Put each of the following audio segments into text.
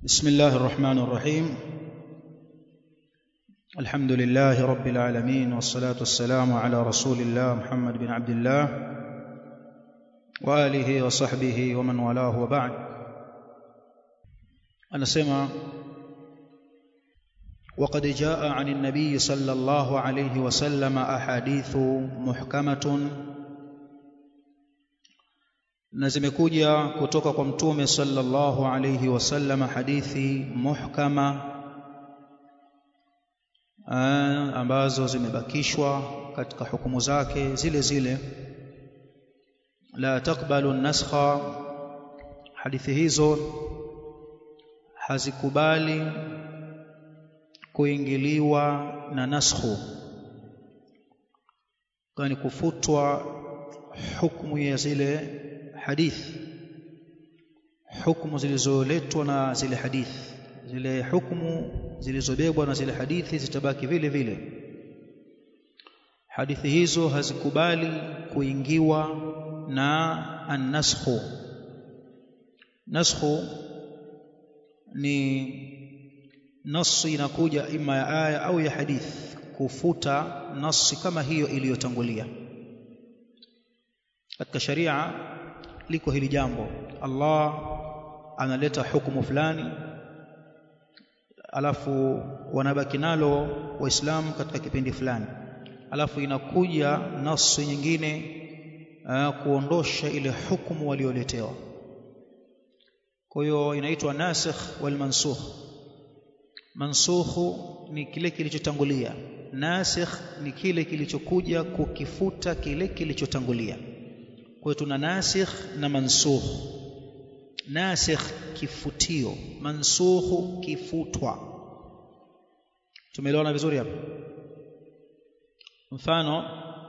بسم الله الرحمن الرحيم الحمد لله رب العالمين والصلاة والسلام على رسول الله محمد بن عبد الله وآله وصحبه ومن والاه وبعد أنا سمع وقد جاء عن النبي صلى الله عليه وسلم أحاديث محكمة na zimekuja kutoka kwa mtume sallallahu alayhi wasallam hadithi muhkama aa, ambazo zimebakishwa katika hukumu zake zile zile la takbalu naskha hadithi hizo hazikubali kuingiliwa na naskhu kwani kufutwa hukumu ya zile hadithi hukumu zilizoletwa na zile hadithi zile hukumu zilizobebwa na zile hadithi zitabaki vile vile hadithi hizo hazikubali kuingiwa na an-naskhu naskhu ni nasi inakuja ima ya aya au ya hadithi kufuta nasi kama hiyo iliyotangulia katika sharia liko hili jambo Allah analeta hukumu fulani alafu wanabaki nalo waislamu katika kipindi fulani alafu inakuja nasi nyingine uh, kuondosha ile hukumu walioletewa kwa hiyo inaitwa nasikh wal mansukh mansukhu ni kile kilichotangulia nasikh ni kile kilichokuja kukifuta kile kilichotangulia kwa hiyo tuna nasikh na mansukh nasikh kifutio mansukhu kifutwa tumeelewana vizuri hapa mfano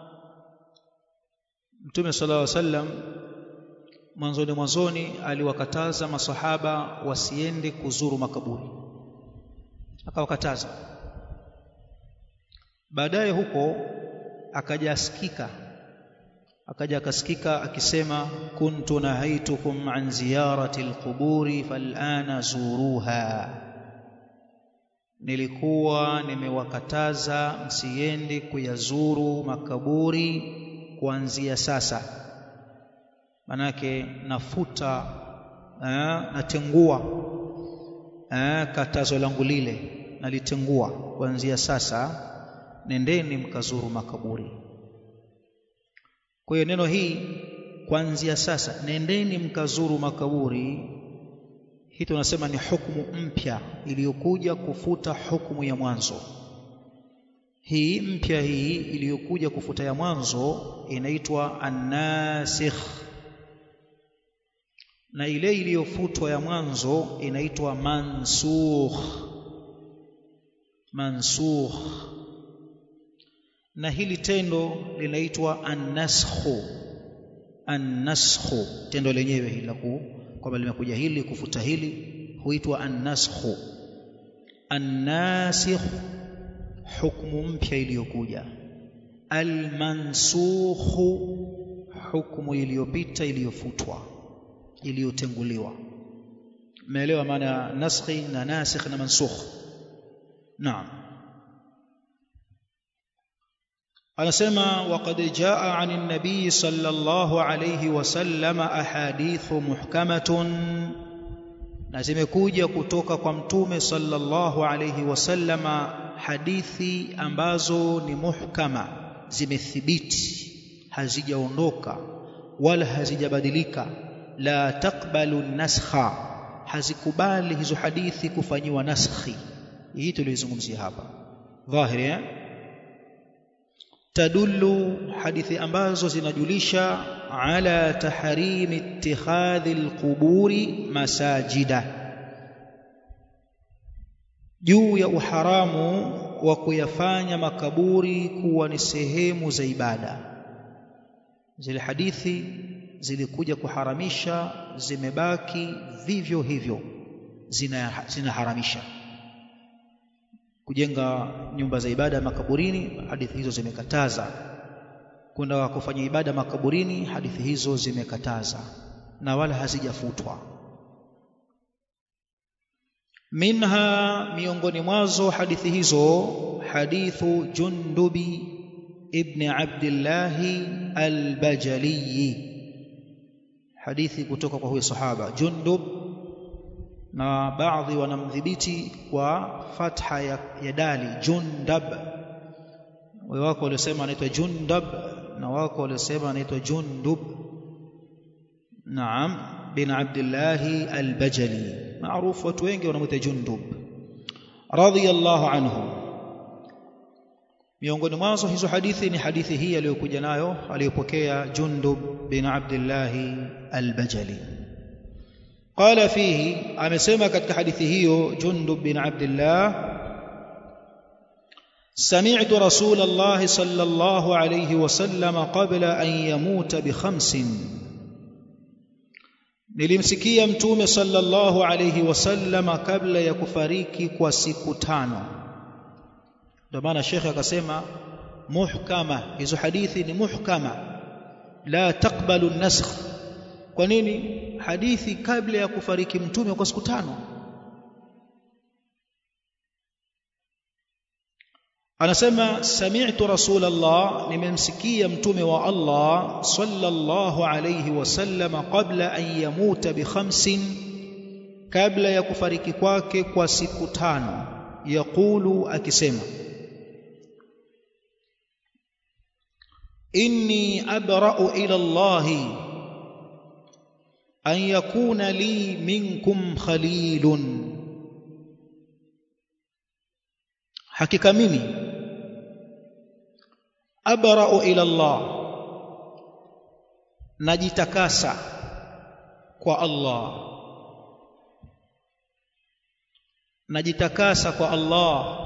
mtume sallallahu alaihi wasallam mwanzoni mwanzoni aliwakataza masahaba wasiende kuzuru makaburi akawakataza baadaye huko akajasikika akaja akasikika akisema kuntu nahaitukum an ziyarati alquburi falana zuruha nilikuwa nimewakataza msiende kuyazuru makaburi kuanzia sasa manake nafuta eh, natengua eh, katazo langu lile nalitengua kuanzia sasa nendeni mkazuru makaburi kwa hiyo neno hii kuanzia sasa nendeni mkazuru makaburi hii tunasema ni hukumu mpya iliyokuja kufuta hukumu ya mwanzo hii mpya hii iliyokuja kufuta ya mwanzo inaitwa annasikh na ile iliyofutwa ya mwanzo inaitwa mansukh mansukh na hili tendo linaitwa annaskhu annaskhu tendo lenyewe hili la kwamba limekuja hili kufuta hili huitwa annaskhu annasikh hukmu mpya iliyokuja almansukhu hukmu iliyopita iliyofutwa iliyotenguliwa umeelewa maana ya naskhi na nasikh na mansukh naam anasema waqad jaa anin nabii sallallahu alayhi wasallam ahadithu muhkamatun na zimekuja kutoka kwa mtume sallallahu alayhi wasallama hadithi ambazo ni muhkama zimethibiti hazijaondoka wala hazijabadilika la takbalu naskha hazikubali hizo hadithi kufanyiwa naskhi hii tulizungumzia hapa dhahiri eh? tadullu hadithi ambazo zinajulisha ala tahrimi ittikhadhi alquburi masajida juu ya uharamu wa kuyafanya makaburi kuwa ni sehemu za ibada zile hadithi zilikuja kuharamisha zimebaki vivyo hivyo zinaharamisha zina kujenga nyumba za ibada makaburini hadithi hizo zimekataza kwenda kufanya ibada makaburini hadithi hizo zimekataza na wala hazijafutwa minha miongoni mwazo hadithi hizo hadithu jundubi ibn abdillah al-bajali hadithi kutoka kwa huyo sahaba jundub na baadhi wanamdhibiti kwa fatha ya, ya dali jundab wako waliosema anaitwa jundab na wako waliosema anaitwa jundub naam bin abdillah al-bajali maarufu watu wengi wanamuita jundub radiyallahu anhu miongoni mwazo hizo hadithi ni hadithi hii aliyokuja nayo aliyopokea jundub bin abdillah al-bajali قال فيه amesema katika hadithi hiyo jundub bin abdillah سمعت رسول الله صلى الله عليه وسلم قبل أن يموت بخمس nilimsikia mtume sallallahu alayhi wasallam kabla ya kufariki kwa siku tano ndio maana shekhe akasema muhkama hizo hadithi ni muhkama la taqbalu an-nasakh kwa nini hadithi kabla ya kufariki mtume kwa siku tano anasema sami'tu rasulullah nimemsikia mtume wa Allah sallallahu alayhi wasallam kabla an yamuta bi khamsin kabla ya kufariki kwake kwa siku tano yaqulu akisema inni abra'u ila Allah an yakuna li minkum khalilun hakika mimi abra'u ila Allah najitakasa kwa Allah najitakasa kwa Allah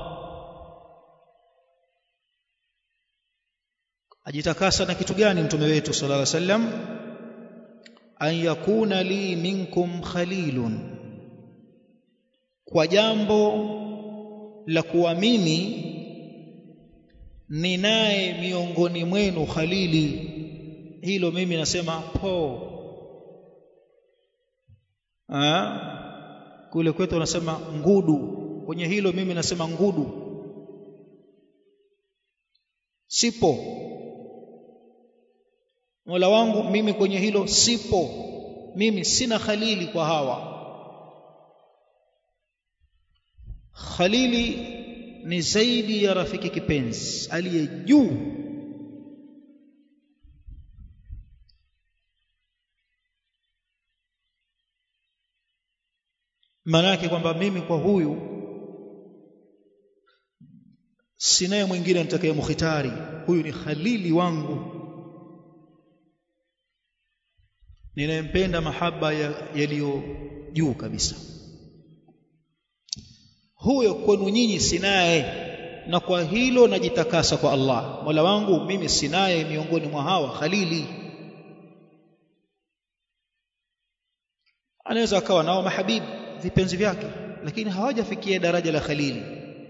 ajitakasa na kitu gani mtume wetu sallallahu alaihi wasallam an yakuna li minkum khalilun kwa jambo la kuwa mimi ninaye miongoni mwenu khalili hilo mimi nasema po ah kule kwetu wanasema ngudu kwenye hilo mimi nasema ngudu sipo Mola wangu mimi kwenye hilo sipo mimi sina khalili kwa hawa khalili ni zaidi ya rafiki kipenzi aliye juu maana yake kwamba mimi kwa huyu sinaye mwingine nitakaye mukhitari huyu ni khalili wangu ninayempenda mahaba yaliyo juu kabisa huyo kwenu nyinyi sinaye na kwa hilo najitakasa kwa Allah Mola wangu mimi sinaye miongoni mwa hawa khalili anaweza akawa nao mahabibi vipenzi vyake lakini hawajafikia daraja la khalili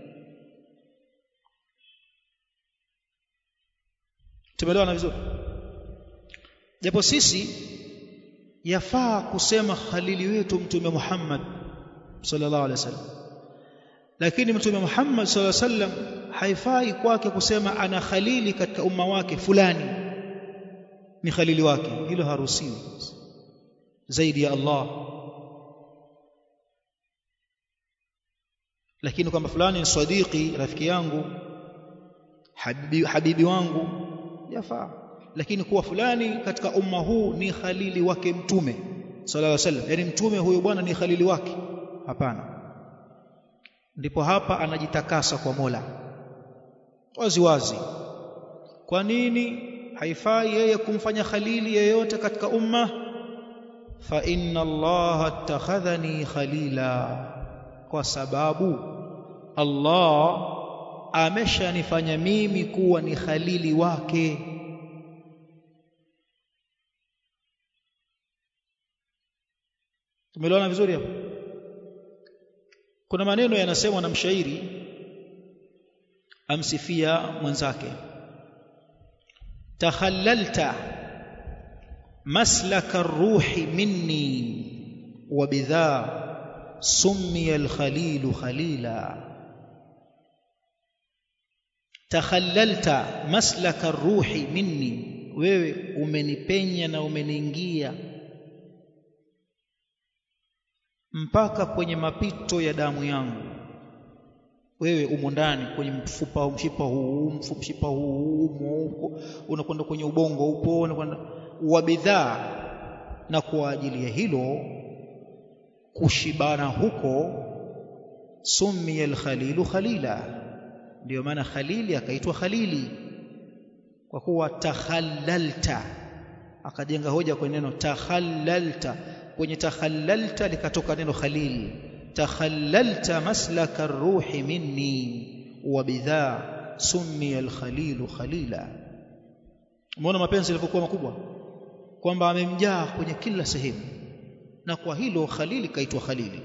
tumeelewana vizuri japo sisi yafaa kusema khalili wetu mtume Muhammad sallallahu alaihi wasallam lakini mtume Muhammad sallallahu alaihi wasallam haifai kwake kusema ana khalili katika umma wake fulani ni khalili wake hilo haruhusiwi zaidi ya Allah lakini kwamba fulani ni sadiqi rafiki yangu habibi, habibi wangu yafaa lakini kuwa fulani katika umma huu ni khalili wake mtume sallallahu alaihi wasallam yani mtume huyo bwana ni khalili wake hapana ndipo hapa anajitakasa kwa Mola wazi wazi kwa nini haifai yeye kumfanya khalili yeyote katika umma fa inna Allah attakhadhani khalila kwa sababu Allah ameshanifanya mimi kuwa ni khalili wake tumeelewana vizuri hapo kuna maneno yanasemwa na mshairi amsifia mwenzake takhallalta maslaka ruhi minni wa bidha summiya al-khalilu khalila takhallalta maslaka ruhi minni wewe umenipenya na umeniingia mpaka kwenye mapito ya damu yangu wewe umo ndani kwenye mfupa mshipa huu mshipa huu umo unakwenda kwenye ubongo upo unakwenda wa bidhaa na kwa ajili ya hilo kushibana huko summiya al-khalilu khalila ndio maana khalili akaitwa khalili kwa kuwa takhallalta akajenga hoja kwenye neno takhallalta kwenye takhallalta likatoka neno khalil takhallalta maslaka ruhi minni wa bidha summiya al-khalilu khalila umeona mapenzi yalivyokuwa makubwa kwamba amemjaa kwenye kila sehemu na kwa hilo khalili kaitwa khalili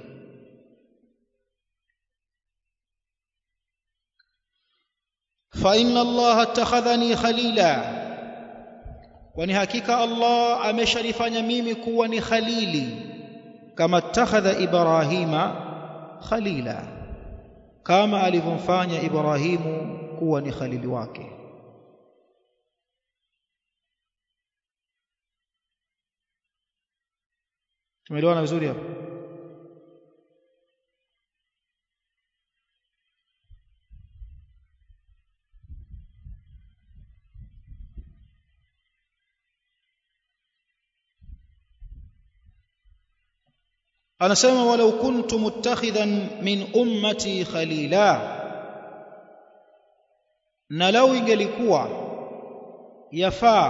fa inna Allah attakhadhani khalila kwani hakika Allah ameshalifanya mimi kuwa ni khalili kama attakhadha Ibrahima khalila kama alivyomfanya Ibrahimu kuwa ni khalili wake tumeelewana vizuri hapo anasema walau kuntu muttakhidhan min ummati khalila na lau ingelikuwa yafaa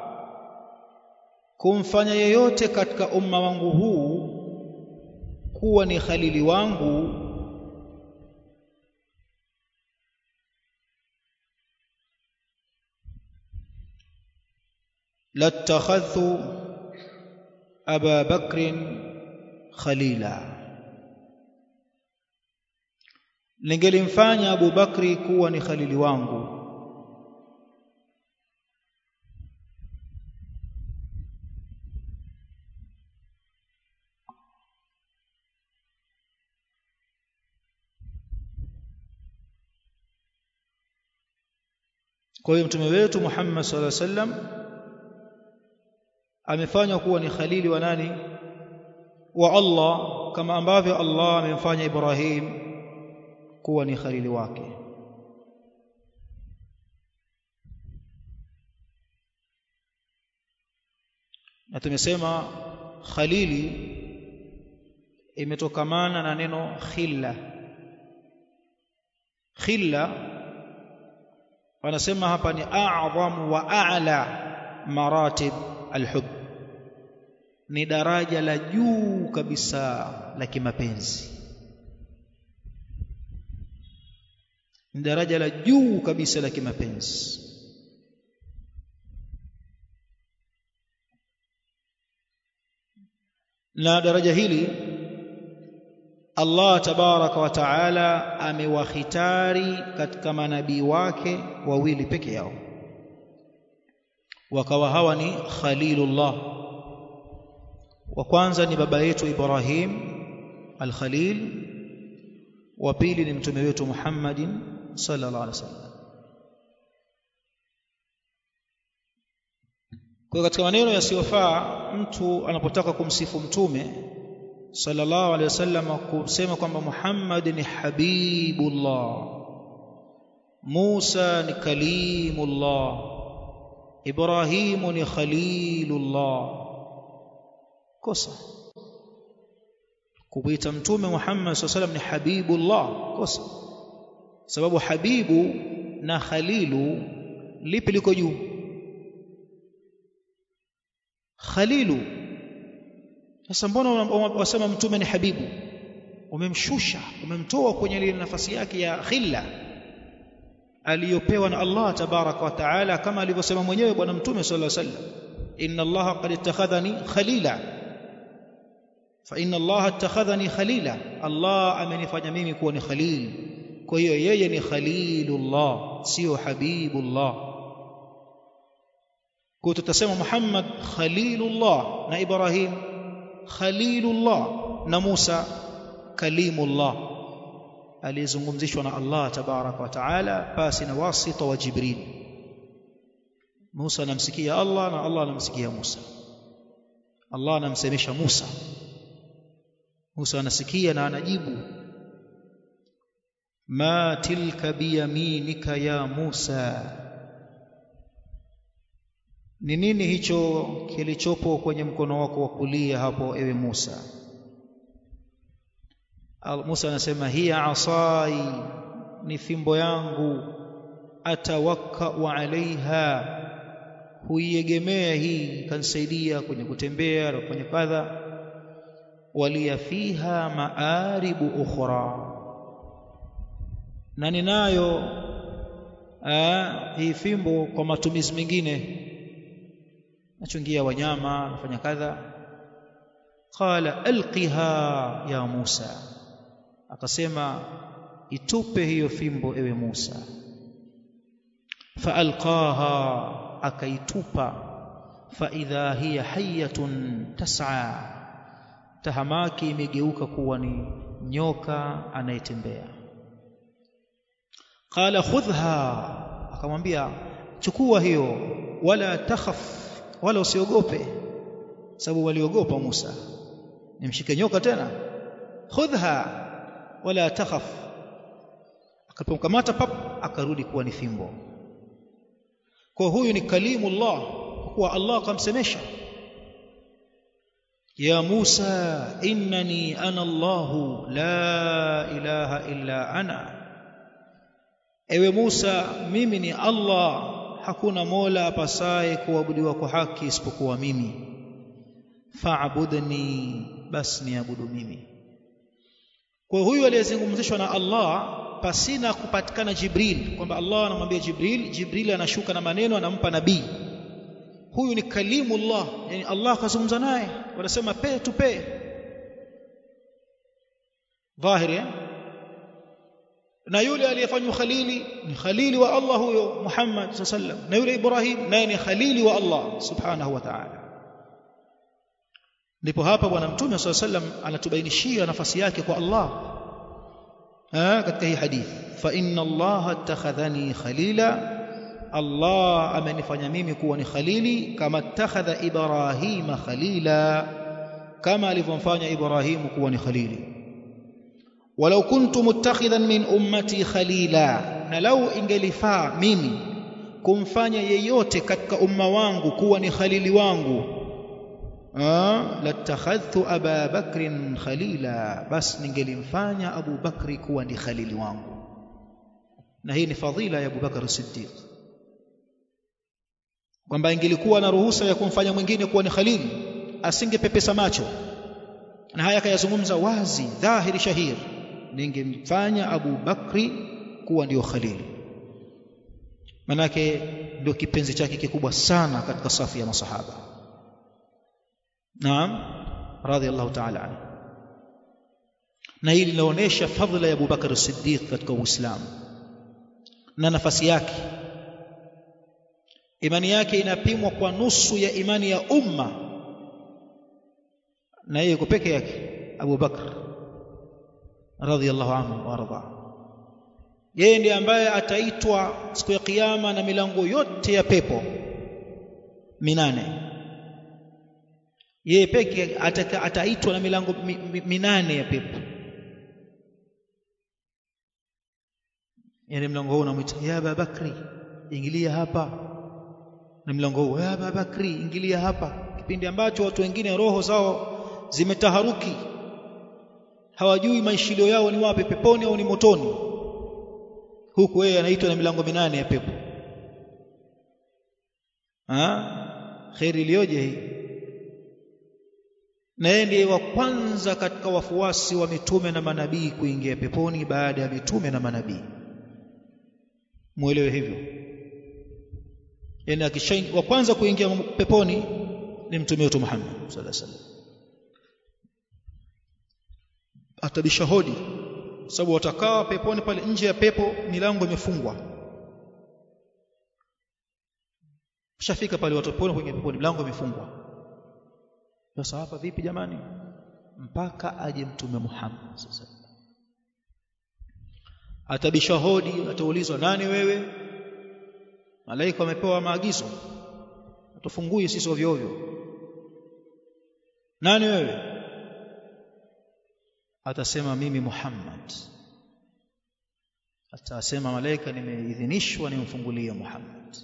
kumfanya yeyote katika umma wangu huu kuwa ni khalili wangu latakhadhu aba bakrin khalila ningelimfanya Abu Bakri kuwa ni khalili wangu kwa hiyo mtume wetu Muhammad sallallahu alaihi wasallam amefanywa kuwa ni khalili wa nani wa Allah kama ambavyo Allah amemfanya Ibrahim kuwa ni khalili wake na tumesema khalili imetokamana na neno khilla khilla wanasema hapa ni a'zam wa a'la maratib alhub ni daraja la juu kabisa la kimapenzi ni daraja la juu kabisa la kimapenzi na daraja hili Allah tabaraka wa taala amewahitari katika manabii wake wawili peke yao wakawa hawa ni khalilullah wa kwanza ni baba yetu Ibrahim al-Khalil wa pili ni mtume wetu Muhammadin sallallahu alaihi wasallam kwa katika maneno yasiyofaa mtu anapotaka kumsifu mtume sallallahu alaihi wasallam kusema kwamba Muhammad ni habibullah Musa ni kalimullah Ibrahimu ni khalilullah kosa kuita mtume Muhammad SAW ni habibullah kosa sababu habibu na khalilu lipi liko juu khalilu sasa mbona wasema mtume ni habibu umemshusha umemtoa kwenye ile nafasi yake ya khilla aliyopewa na Allah tabaraka wa taala kama alivyosema mwenyewe bwana mtume sallallahu alaihi wasallam inna Allah qad ittakhadhani khalila fa inna Allah ittakhadhani khalila Allah amenifanya mimi kuwa ni khalil kwa hiyo yeye ni khalilullah sio habibullah kwa tutasema Muhammad khalilullah na Ibrahim khalilullah na Musa kalimullah aliyezungumzishwa na Allah tabaraka wa taala pasi na wasita wa Jibril Musa anamsikia Allah na Allah anamsikia Musa Allah anamsemesha Musa Musa anasikia na anajibu ma tilka biyaminika ya Musa ni nini hicho kilichopo kwenye mkono wako wa kulia hapo ewe Musa Musa anasema hiya asai ni fimbo yangu atawakkau alaiha huiegemea hii kanisaidia kwenye kutembea na kufanya kadha waliya fiha maaribu ukhra na ninayo hii fimbo kwa matumizi mengine nachungia wanyama nafanya kadha qala alqiha ya Musa akasema itupe hiyo fimbo ewe Musa faalqaha akaitupa faidha hiya hayatun tas'a tahamaki imegeuka kuwa ni nyoka anayetembea qala khudhha akamwambia chukua hiyo wala takhaf wala usiogope sababu waliogopa Musa nimshike nyoka tena khudhha wala takhaf akapomkamata pap akarudi kuwa ni fimbo kwa huyu ni kalimullah kwa Allah akamsemesha ya Musa innani ana Allah la ilaha illa ana ewe Musa mimi ni Allah hakuna mola apasaye kuabudiwa kwa haki isipokuwa mimi fa'budni bas niabudu mimi kwa huyu aliyezungumzishwa na Allah pasina kupatikana Jibril kwamba Allah anamwambia Jibril Jibril anashuka na maneno anampa nabii huyu ni kalimullah yani Allah akazungumza naye wanasema pe tu pe dhahiri eh? na yule aliyefanywa khalili ni khalili wa Allah huyo Muhammad sallam na yule Ibrahim naye ni khalili wa Allah subhanahu wa ta'ala ndipo hapa bwana mtume sallam anatubainishia nafasi yake kwa Allah ha, katika hii hadithi fa inna Allah attakhadhani khalila Allah amenifanya mimi kuwa ni khalili kama attakhadha Ibrahima khalila kama alivyomfanya Ibrahimu kuwa ni khalili walau kuntu muttakhidhan min ummati khalila na lau ingelifaa mimi kumfanya yeyote katika umma wangu kuwa ni khalili wangu latakhadhtu aba bakrin khalila bas ningelimfanya abu bakri kuwa ni khalili wangu na hii ni fadhila ya abubakar siddiq kwamba ingelikuwa na ruhusa ya kumfanya mwingine kuwa ni khalili asingepepesa macho na haya akayazungumza wazi dhahiri shahir ningemfanya Abu Bakri kuwa ndio khalili manake ndio kipenzi chake kikubwa sana katika safu ya masahaba naam radhiallahu ta'ala anhu na hili linaonyesha fadhila ya Abu Bakar Siddiq katika Uislamu na nafasi yake imani yake inapimwa kwa nusu ya imani ya umma na yeye yuko peke yake Abu Bakr radhiallahu anhu warda yeye ndiye ambaye ataitwa siku ya kiyama na milango yote ya pepo minane yeye peke ataitwa na milango minane ya pepo yani mlango huu unamwita ya Abu Bakri ingilia hapa na mlango huu ya Abu Bakri ingilia hapa kipindi ambacho watu wengine roho zao zimetaharuki hawajui maishilio yao ni wapi peponi au ni motoni huku yeye anaitwa na milango minane ya pepo ah khairi iliyoje hii na yeye ndiye wa kwanza katika wafuasi wa mitume na manabii kuingia peponi baada ya mitume na manabii muelewe hivyo yani akisha wa kwanza kuingia peponi ni mtume wetu Muhammad sallallahu alaihi wasallam atabisha hodi sababu watakaa peponi pale nje ya pepo milango imefungwa shafika pale watu peponi kwenye peponi milango imefungwa sasa hapa vipi jamani mpaka aje mtume Muhammad sasa atabisha hodi ataulizwa nani wewe malaika wamepewa maagizo atufungui sisi ovyo ovyo nani wewe atasema mimi Muhammad atasema malaika nimeidhinishwa nimfungulie Muhammad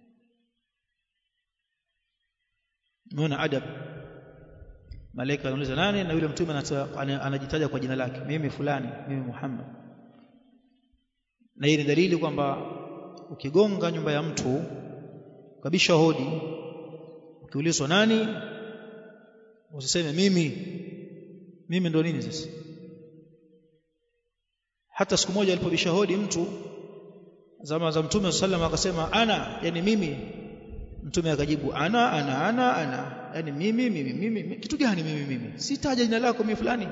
Unaona adab malaika anauliza nani na yule mtume anajitaja kwa jina lake mimi fulani mimi Muhammad na hii ni dalili kwamba ukigonga nyumba ya mtu kabisha hodi ukiulizwa nani usiseme mimi mimi ndo nini sasa hata siku moja alipobisha hodi mtu zama za mtume sallam akasema ana yani mimi mtume akajibu ana ana ana ana yani mimi mimi mimi kitu gani mimi mimi sitaja jina lako mimi fulani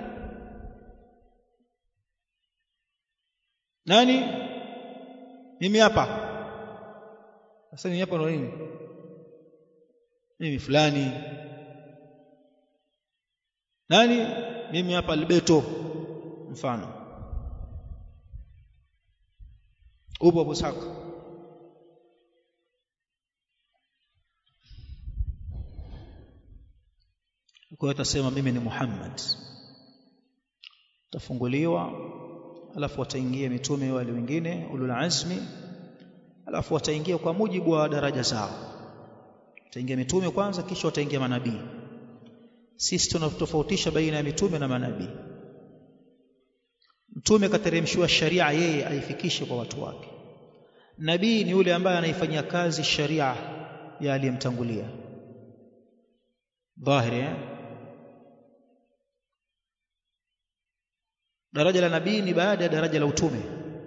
nani mimi hapa sasa mimi hapa ndo nini mimi fulani nani mimi hapa Alberto mfano upo Busaka kwa hiyo atasema mimi ni Muhammad tafunguliwa alafu wataingia mitume wale wengine ulul azmi alafu wataingia kwa mujibu wa daraja zao wataingia mitume kwanza kisha wataingia manabii sisi tunatofautisha baina ya mitume na manabii mtume kateremshiwa sharia yeye aifikishe kwa watu wake nabii ni yule ambaye anaifanyia kazi sharia ya aliyemtangulia dhahiri eh? daraja la nabii ni baada ya daraja la utume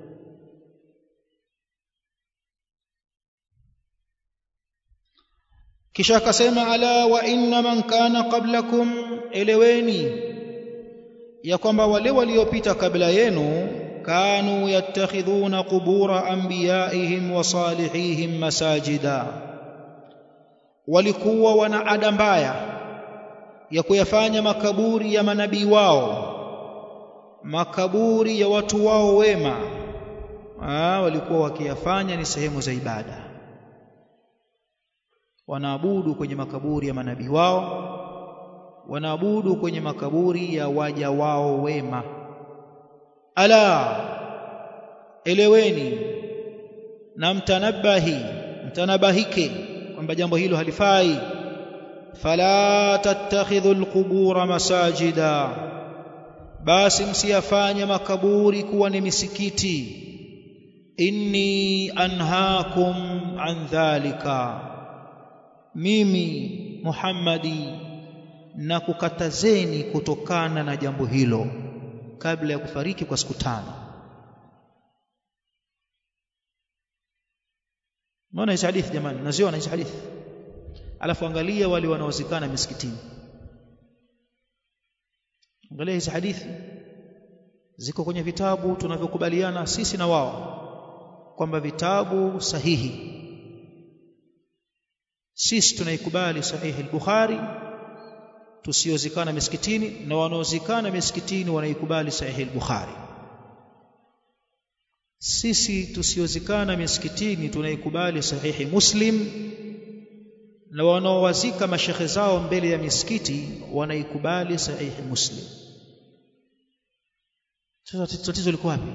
kisha akasema ala wa inna man kana qablakum eleweni ya kwamba wale waliopita kabla yenu kanu yattakhidhuna qubura anbiyaihim wa salihihim masajida walikuwa wana ada mbaya ya kuyafanya makaburi ya manabii wao makaburi ya watu wao wema Aa, walikuwa wakiyafanya ni sehemu za ibada wanaabudu kwenye makaburi ya manabii wao wanaabudu kwenye makaburi ya waja wao wema ala eleweni na mtanabahi mtanabahike kwamba jambo hilo halifai fala tattakhidhu alqubura masajida basi msiyafanye makaburi kuwa ni misikiti inni anhaakum an dhalika mimi Muhammadi na kukatazeni kutokana na jambo hilo kabla ya kufariki kwa siku tano Unaona hizi hadithi jamani naziona hizi hadithi alafu angalia wale wanaozikana misikitini angalia hizi hadithi ziko kwenye vitabu tunavyokubaliana sisi na wao kwamba vitabu sahihi sisi tunaikubali sahihi al-Bukhari tusiozikana misikitini na wanaozikana misikitini wanaikubali sahihi al-Bukhari sisi tusiozikana misikitini tunaikubali sahihi Muslim na wanaowazika mashekhe zao mbele ya misikiti wanaikubali sahihi Muslim sasa tatizo liko wapi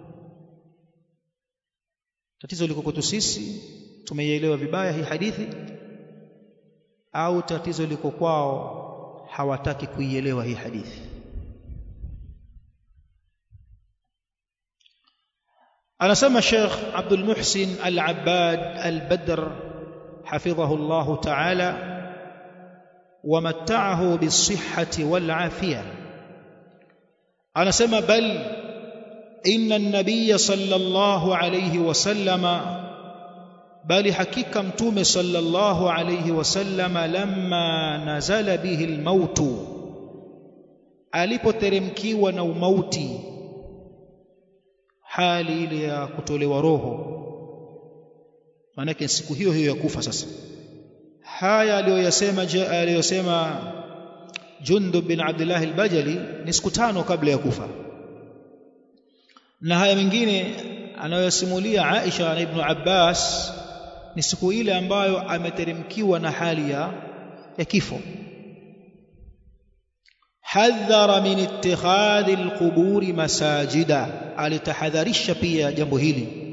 tatizo liko kwetu sisi tumeielewa vibaya hii hadithi au tatizo liko kwao hawataki kuielewa hii hadithi anasema Sheikh Abdul Muhsin Al-Abbad Al-Badr حفظه الله تعالى ومتعه بالصحة والعافية أنا سمى بل إن النبي صلى الله عليه وسلم بل حقيقة متوم صلى الله عليه وسلم لما نزل به الموت alipoteremkiwa na umauti hali ile ya kutolewa roho maanake siku hiyo hiyo ya kufa sasa haya aliyosema aliyosema Jundub bin Abdullah al-Bajali ni siku tano kabla ya kufa na haya mengine anayosimulia Aisha na Ibn Abbas ni siku ile ambayo ameteremkiwa na hali ya, ya kifo hadhara min ittikhadhi alquburi masajida alitahadharisha pia jambo hili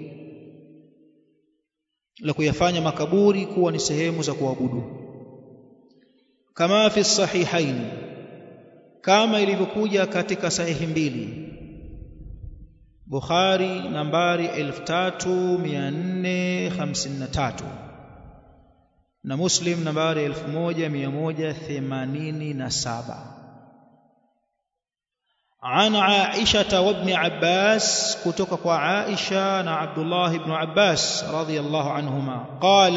la kuyafanya makaburi kuwa ni sehemu za kuabudu kama fi sahihain kama ilivyokuja katika sahihi mbili Bukhari nambari 3453 na Muslim nambari 1187 عن عائشة وابن عباس كتك عائشة عبد الله بن عباس رضي الله عنهما قال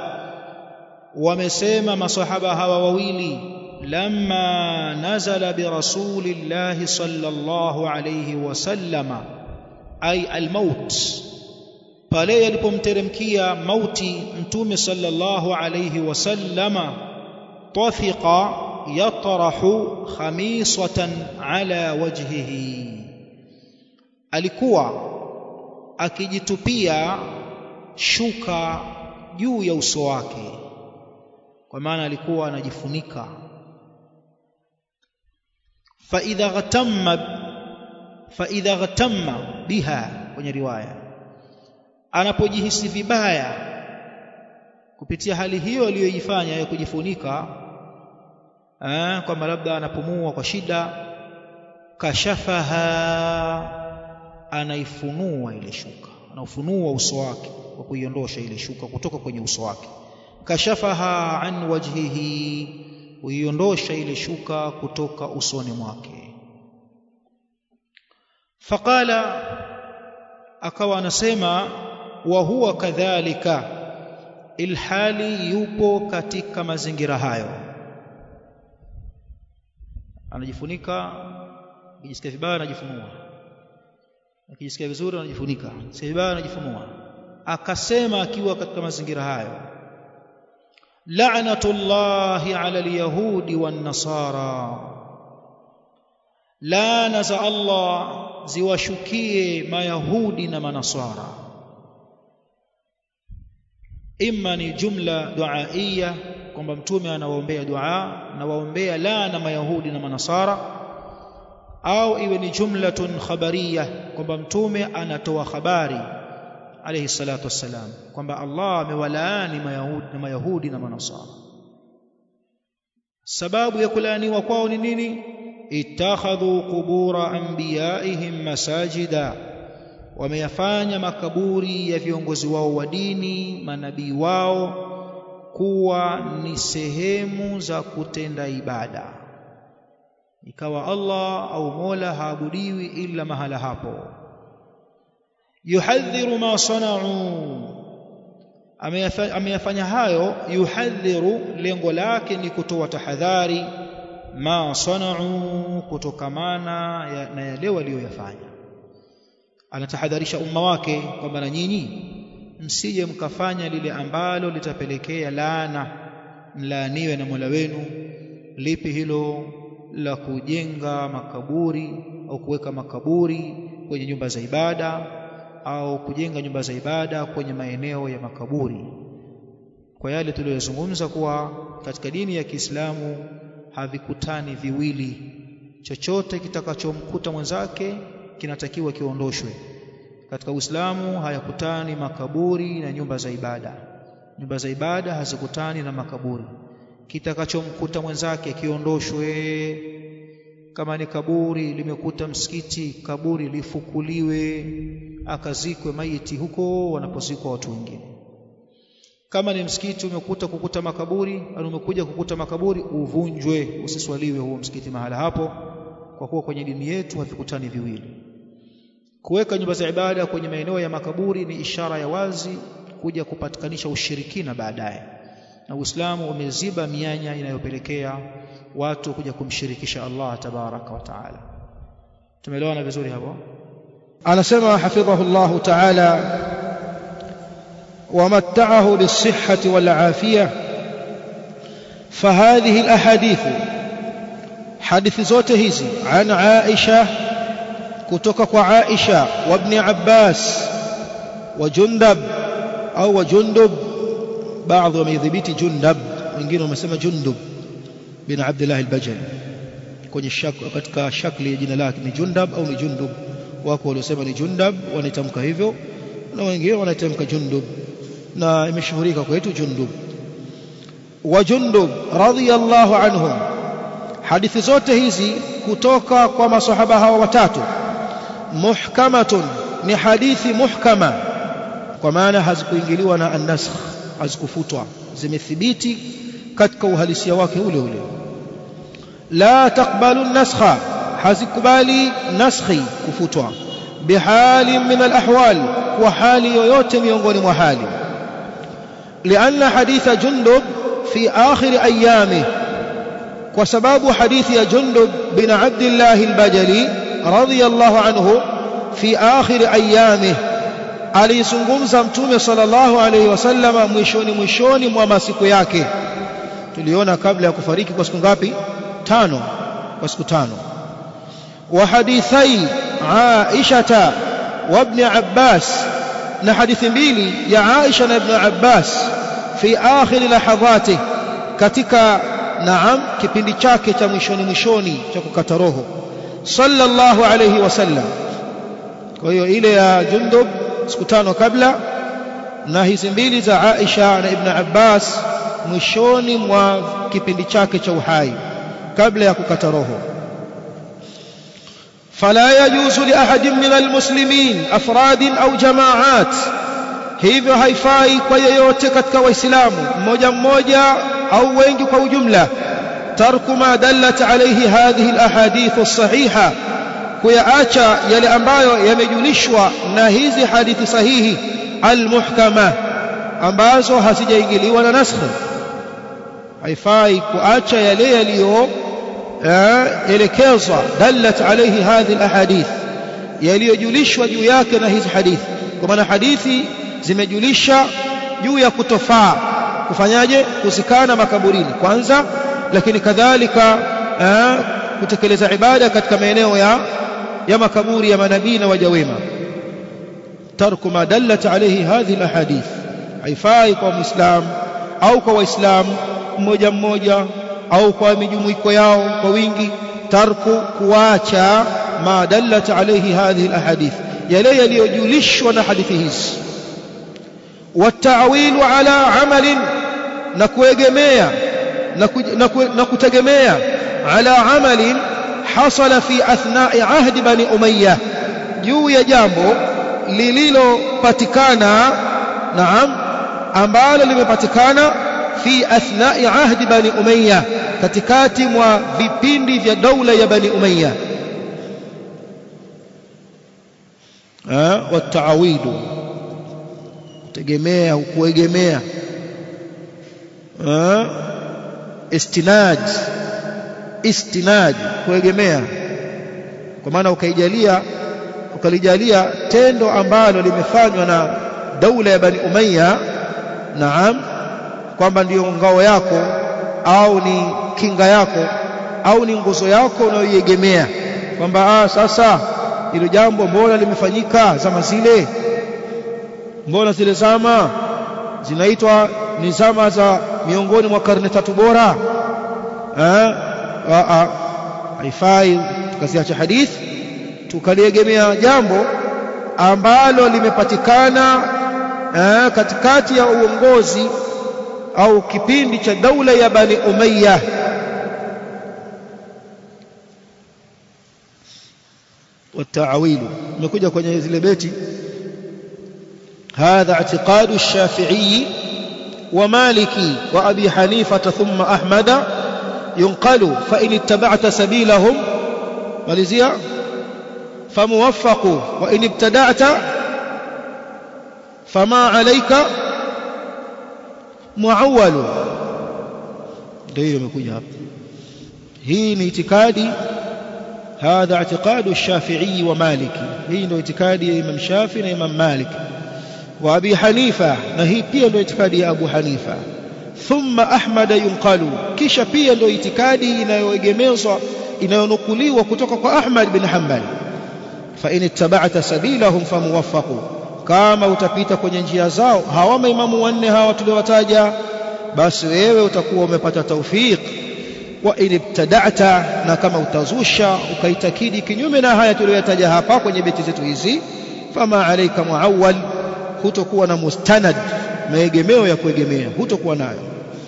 ومسيما مصحبها وويلي لما نزل برسول الله صلى الله عليه وسلم أي الموت pale yalipomteremkia mauti mtume sallallahu alayhi wasallama tafiqa yatrahu khamisatan ala wajhihi alikuwa akijitupia shuka juu ya uso wake kwa maana alikuwa anajifunika fa idha ghatamma fa idha ghatamma biha kwenye riwaya anapojihisi vibaya kupitia hali hiyo aliyoifanya ya kujifunika eh, kwamba labda anapumua kwa shida kashafaha anaifunua ile shuka anaufunua uso wake kwa kuiondosha ile shuka kutoka kwenye uso wake kashafaha an wajhihi kuiondosha ile shuka kutoka usoni mwake faqala akawa anasema wa huwa kadhalika ilhali yupo katika mazingira hayo anajifunika akijisikia vibaya anajifunua akijisikia vizuri anajifunika sikia vibaya anajifunua akasema akiwa katika mazingira hayo la'natullahi 'ala al-yahudi wan-nasara laana za Allah ziwashukie mayahudi na manasara imma ni jumla duaiya kwamba mtume anawaombea dua na waombea laana mayahudi na manasara au iwe ni jumlatun khabariya kwamba mtume anatoa habari alayhi salatu wassalam kwamba Allah amewalaani mayahudi na mayahudi na manasara sababu ya kulaaniwa kwao ni nini ittakhadhu qubura anbiyaihim masajida wameyafanya makaburi ya viongozi wao wa dini manabii wao kuwa ni sehemu za kutenda ibada ikawa Allah au Mola haabudiwi ila mahala hapo yuhadhiru ma sanau ameyafanya hayo yuhadhiru lengo lake ni kutoa tahadhari ma sanau kutokamana ya, na yale walioyafanya anatahadharisha umma wake kwamba na nyinyi msije mkafanya lile ambalo litapelekea laana mlaaniwe na Mola wenu lipi hilo la kujenga makaburi au kuweka makaburi kwenye nyumba za ibada au kujenga nyumba za ibada kwenye maeneo ya makaburi kwa yale tuliyozungumza kuwa katika dini ya Kiislamu havikutani viwili chochote kitakachomkuta mwenzake kinatakiwa kiondoshwe katika Uislamu hayakutani makaburi na nyumba za ibada nyumba za ibada hazikutani na makaburi kitakachomkuta mwenzake kiondoshwe kama ni kaburi limekuta msikiti kaburi lifukuliwe akazikwe maiti huko wanapozikwa watu wengine kama ni msikiti umekuta kukuta makaburi au umekuja kukuta makaburi uvunjwe usiswaliwe huo msikiti mahala hapo kwa kuwa kwenye dini yetu havikutani viwili kuweka nyumba za ibada kwenye maeneo ya makaburi ni ishara ya wazi kuja kupatikanisha ushirikina baadaye na Uislamu umeziba mianya inayopelekea watu kuja kumshirikisha Allah tabaraka wa taala tumeelewana vizuri hapo anasema hafidhahu Allah taala ومتعه بالصحة والعافية فهذه الأحاديث hadithi zote hizi an Aisha kutoka kwa Aisha wa ibn Abbas wa Jundab au wa Jundub baadhi wameidhibiti Jundab wengine wamesema Jundub bin Abdullah al-Bajali kwenye shak, katika shakli ya jina lake ni Jundab au ni Jundub wako waliosema ni Jundab wanaitamka hivyo na wengine wanaitamka Jundub na imeshuhurika kwetu Jundub wa Jundub radhiyallahu anhum hadithi zote hizi kutoka kwa masahaba hawa watatu muhkamatun ni hadithi muhkama kwa maana hazikuingiliwa na an-nasakh hazikufutwa zimethibiti katika uhalisia wake ule ule la taqbalu an-naskha hazikubali naskhi kufutwa bihali min al-ahwal wa hali yoyote miongoni mwa hali لأن حديث جندب في آخر أيامه وسباب حديث جندب بن عبد الله البجلي رضي الله عنه في آخر أيامه alizungumza mtume sallallahu alaihi wasallama mwishoni mwishoni mwa masiku yake tuliona kabla ya kufariki kwa siku ngapi tano kwa siku tano wa hadithai Aisha wa ibn Abbas na hadithi mbili ya Aisha na ibn Abbas fi akhir lahadhati katika naam kipindi chake cha mwishoni mwishoni cha kukata roho sallallahu alayhi wasallam kwa hiyo ile ya Jundub siku tano kabla na hizi mbili za Aisha na Ibn Abbas mwishoni mwa kipindi chake cha uhai kabla ya kukata roho فلا يجوز لأحد من المسلمين أفراد أو جماعات hivyo haifai kwa yeyote katika waislamu mmoja mmoja au wengi kwa ujumla tarku ma dallat alayhi hadhihi alahadith as-sahiha kuyaacha yale ambayo yamejulishwa na hizi hadithi sahihi almuhkama ambazo hazijaingiliwa na naskh haifai kuacha yale yaliyo elekezwa dallat alayhi hadhihi alahadith yaliyojulishwa juu yake na hizi hadithi kwa maana hadithi zimejulisha juu ya kutofaa kufanyaje kusikana makaburini kwanza lakini kadhalika kutekeleza ibada katika maeneo ya ya makaburi ya manabii na waja wema tarku ma dallat alayhi hadhihi alahadith haifai kwa muislam au kwa waislamu mmoja mmoja au kwa mijumuiko yao kwa wingi tarku kuacha ma dallat alayhi hadhihi alahadith yale yaliyojulishwa na hadithi hizi والتعويل على عمل نكوegemea نكutegemea على عمل حصل في اثناء عهد بني اميه juu ya jambo lililopatikana naam ambalo limepatikana fi athna'i ahdi bani umayya katikati mwa vipindi vya daula ya bani umayya eh wataawidu kutegemea kuegemea eh istinaj istinaj kuegemea kwa maana ukaijalia ukalijalia tendo ambalo limefanywa na daula ya bani umayya naam kwamba ndiyo ngao yako au ni kinga yako au ni nguzo yako unayoiegemea kwamba ah sasa hilo jambo mbona limefanyika zama zile mbona zile zama zinaitwa ni zama za miongoni mwa karne tatu bora eh a haifai tukaziacha hadithi tukaliegemea jambo ambalo limepatikana eh, katikati ya uongozi au kipindi cha daula ya Bani Umayya والتعويل نكوجا kwenye zile beti هذا اعتقاد الشافعي ومالكي وأبي حنيفة ثم أحمد ينقل فإن اتبعت سبيلهم مالزيا فموفق وإن ابتدعت فما عليك معول ndio imekuja hapa hii ni itikadi هذا اعتقاد الشافعي ومالكي hii ndio itikadi ya Imam Shafi na Imam Malik wa Abi Hanifa na hii pia ndio itikadi ya Abu Hanifa thumma Ahmad yunqalu kisha pia ndio itikadi inayoegemezwa inayonukuliwa kutoka kwa Ahmad bin Hanbal fa in ittaba'ta sabilahum famuwaffaqu kama utapita kwenye njia zao hawa maimamu wanne hawa tuliowataja basi wewe utakuwa umepata tawfiq wa in ibtada'ta na kama utazusha ukaitakidi kinyume na haya tuliyotaja hapa kwenye beti zetu hizi fama alayka muawwal hutokuwa na mustanad maegemeo ya kuegemea hutokuwa nayo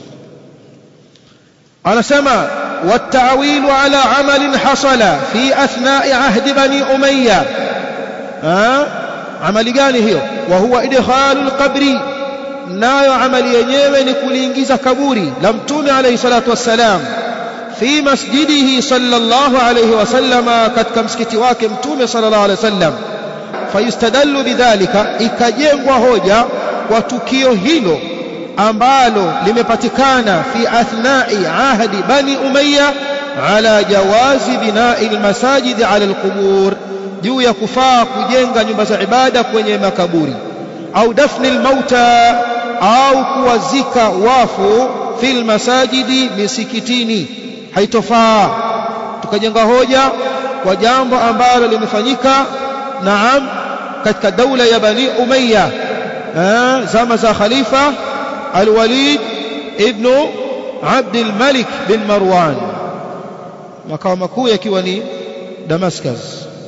anasema والتعويل على عمل حصل في أثناء عهد بني أمية ها عمل gani hiyo وهو إدخال القبر nayo amali yenyewe ni kuliingiza kaburi la mtume alayhi salatu wassalam fi masjidihi sallallahu alayhi wasallama katika msikiti wake mtume sallallahu alayhi wasallam fayustadallu bidhalika ikajengwa hoja kwa tukio hilo ambalo limepatikana fi athnai ahdi bani umayya ala jawazi binai almasajid ala alqubur juu ya kufaa kujenga nyumba za ibada kwenye makaburi au dafni almauta au kuwazika wafu fil masajidi misikitini haitofaa tukajenga hoja kwa jambo ambalo limefanyika naam katika daula ya bani umayya zama za khalifa الوليد ابن عبد الملك بن مروان makao makuu yakiwa ni Damascus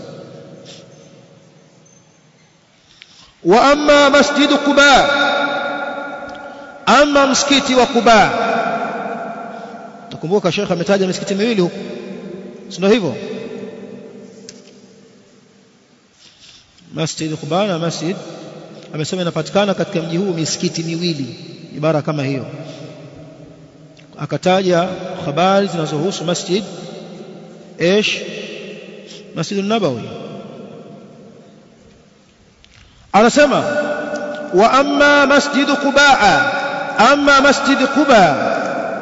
wa amma masjid Quba amma msikiti wa Quba tukumbuka Sheikh ametaja misikiti miwili huko sio hivyo Masjid Quba na Masjid amesema inapatikana katika mji huu misikiti miwili ibara kama hiyo akataja habari zinazohusu masjid ايش مسجد النبوي anasema wa amma masjid qubaa amma masjid quba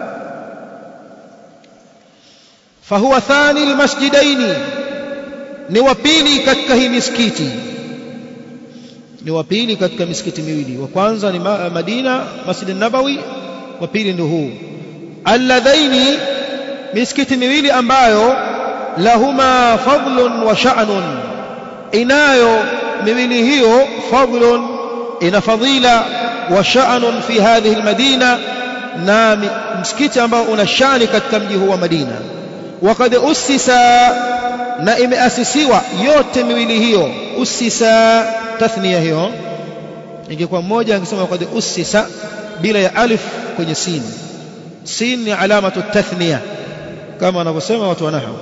fahuwa thani almasjidaini ni wa pili katika hii misikiti ni wa pili katika misikiti miwili wa kwanza ni Madina Masjid an-Nabawi wa pili ndio huu alladhaini misikiti miwili ambayo lahuma fadlun wa sha'nun inayo miwili hiyo fadlun ina fadila wa sha'nun fi hadhihi almadina na msikiti ambao una shani katika mji huu wa Madina وقد أسس na imeasisiwa yote miwili hiyo usisa tathnia hiyo ingekuwa mmoja angesema qad usisa bila ya alif kwenye sin sin ni alamatu tathnia kama wanavyosema watu wa nahwu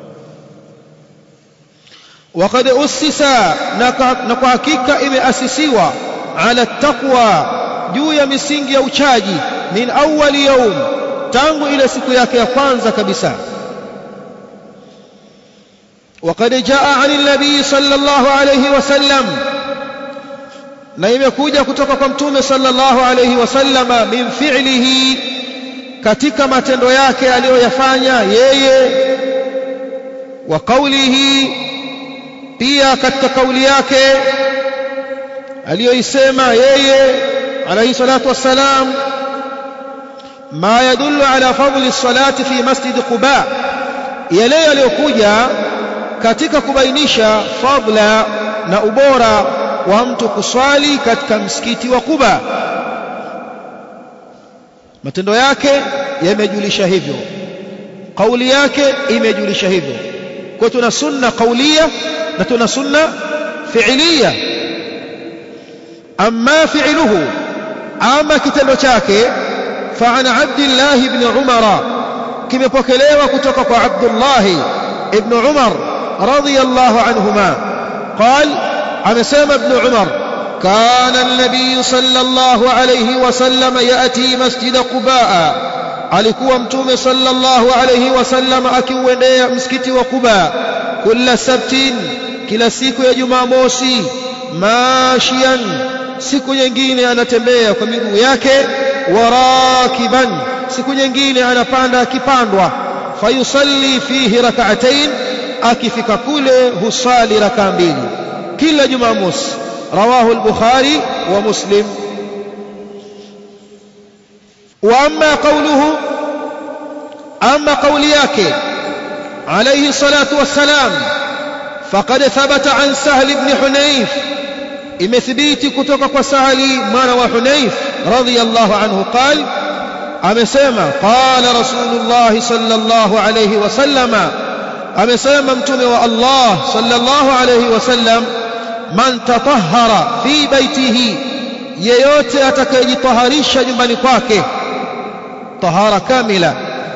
وقد أسس na kwa hakika imeasisiwa ala taqwa juu ya misingi ya uchaji min awwali yawm tangu ile siku yake ya kwanza kabisa وقد جاء عن النبي صلى الله عليه وسلم na imekuja kutoka kwa mtume sallallahu alayhi wasallama min fi'lihi katika matendo yake aliyoyafanya yeye wa qawlihi pia katika kauli yake aliyoisema yeye alayhi salatu wassalam ma yadullu ala fadli salati fi masjid quba yale yaliyokuja katika kubainisha fadla na ubora wa mtu kuswali katika msikiti wa Quba matendo yake yamejulisha hivyo kauli yake imejulisha hivyo kwa tuna sunna kaulia na tuna sunna fi'liya amma fi'luhu ama kitendo chake فعن عبد الله بن عمر kimepokelewa kutoka kwa Abdullah ibn Umar radiyallahu anhuma قال amesema ibn Umar كان النبي صلى الله عليه وسلم يأتي مسجد قباء alikuwa mtume sallallahu alayhi wasallam akiuendea msikiti wa Quba kila sabtin kila siku ya Jumamosi mashian siku nyingine anatembea kwa miguu yake warakiban siku nyingine anapanda akipandwa fayusalli fihi rak'atayn akifika kule husali raka mbili kila Jumamosi rawahu al-Bukhari wa Muslim واما قوله اما قولي yake عليه الصلاة والسلام فقد ثبت عن سهل بن حنيف imethibiti kutoka kwa Sahali mwana wa Hunayf radhiyallahu anhu qal amesema qala rasulullah sallallahu alayhi wasallama amesema mtume wa Allah sallallahu alayhi wasallam man tatahhara fi baitihi yeyote atakayejitaharisha nyumbani kwake tahara kamila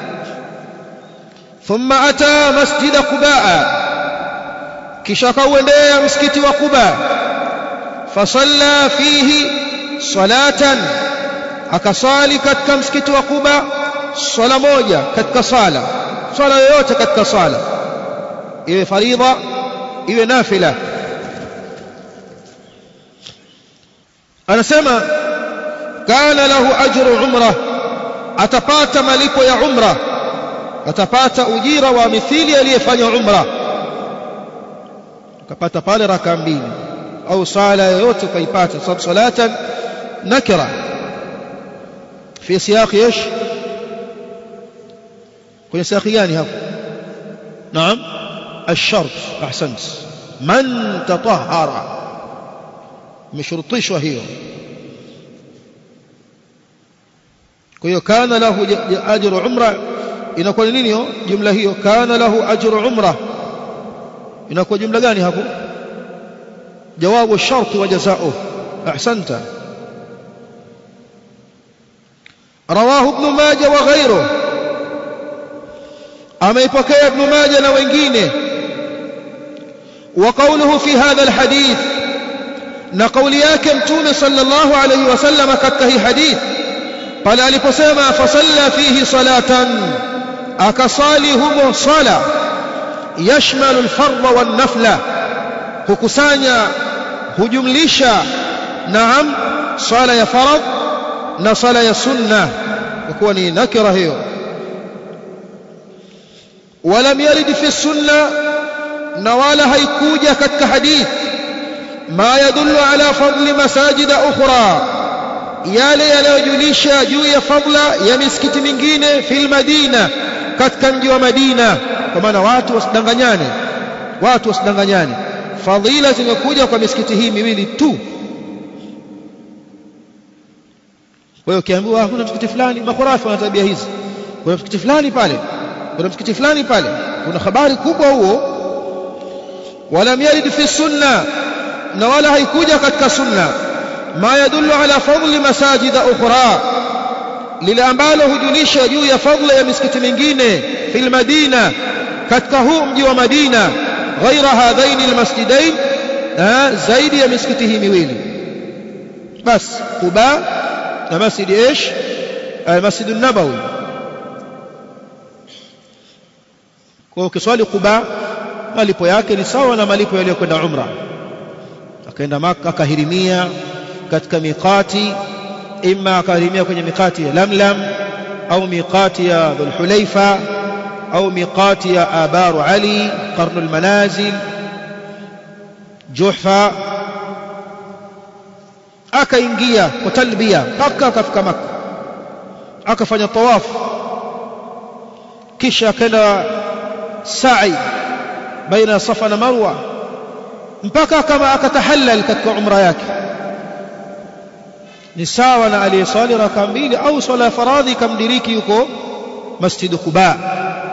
thumma ata masjida Quba kisha kauendea msikiti wa Quba fasalla fihi salatan akasali katika msikiti wa Quba swala moja katika sala swala yoyote katika sala iwe faridha iwe nafila anasema kana lahu ajru umra atapata malipo ya umra atapata ujira wa mithili aliyefanya umra akapata pale raka mbili au sala yoyote ukaipata sababu salatan nakira fi siyaqi ايش kwenye siyaqi gani hapo naam الشرط احسنت من تطهر imeshurutishwa hiyo kwa hiyo kana lahu ajru umra inakuwa ni nini hiyo jumla hiyo kana lahu ajru umra inakuwa jumla gani hapo جواب الشرط وجزاؤه أحسنت رواه ابن ماجه وغيره أما يبكي ابن ماجه نوينجينه وقوله في هذا الحديث نقول ياك متون صلى الله عليه وسلم كتكه حديث قال aliposema فصلى فيه صلاة akasali humo sala yashmalu alfardha wan nafla hukusanya hujumlisha naam sala ya farad na sala ya sunna kwa kuwa ni nakira hiyo ولم يرد في السنة نوال هيكوجة كتك حديث ما يدل على فضل مساجد أخرى yale yanayojulisha juu ya fadla ya misikiti mingine fil madina katika mji wa Madina kwa maana watu wasidanganyane watu wasidanganyane fadhila zimekuja kwa misikiti hii miwili tu kwa hiyo ukiambiwa kuna msikiti fulani makhurafi wana tabia hizi kuna msikiti fulani pale kuna msikiti fulani pale kuna habari kubwa huo walam yarid fi sunna na wala haikuja katika sunna ma yadullu ala fadli masajida ukhra lile ambalo hujulisha juu ya fadla ya misikiti mingine fil madina katika huu mji wa Madina ghaira hadhaini almasjidain zaidi ya misikiti hii miwili bas Quba na masjid ايش المسجد النبوي kwa ukiswali Quba malipo yake ni sawa na malipo yaliyokwenda umra akaenda maka akahirimia katika miqati imma akahirimia kwenye miqati ya Lamlam au miqati ya Dhulhulaifa au miqati ya Abaru Ali Qarnul Manazil Juhfa akaingia kwa talbia mpaka akafika maka akafanya tawafu kisha akaenda sa'i baina safa na marwa mpaka kama akatahallal katika umra yake ni sawa na aliyeswali raka mbili au swala faradhi kamdiriki yuko masjid Quba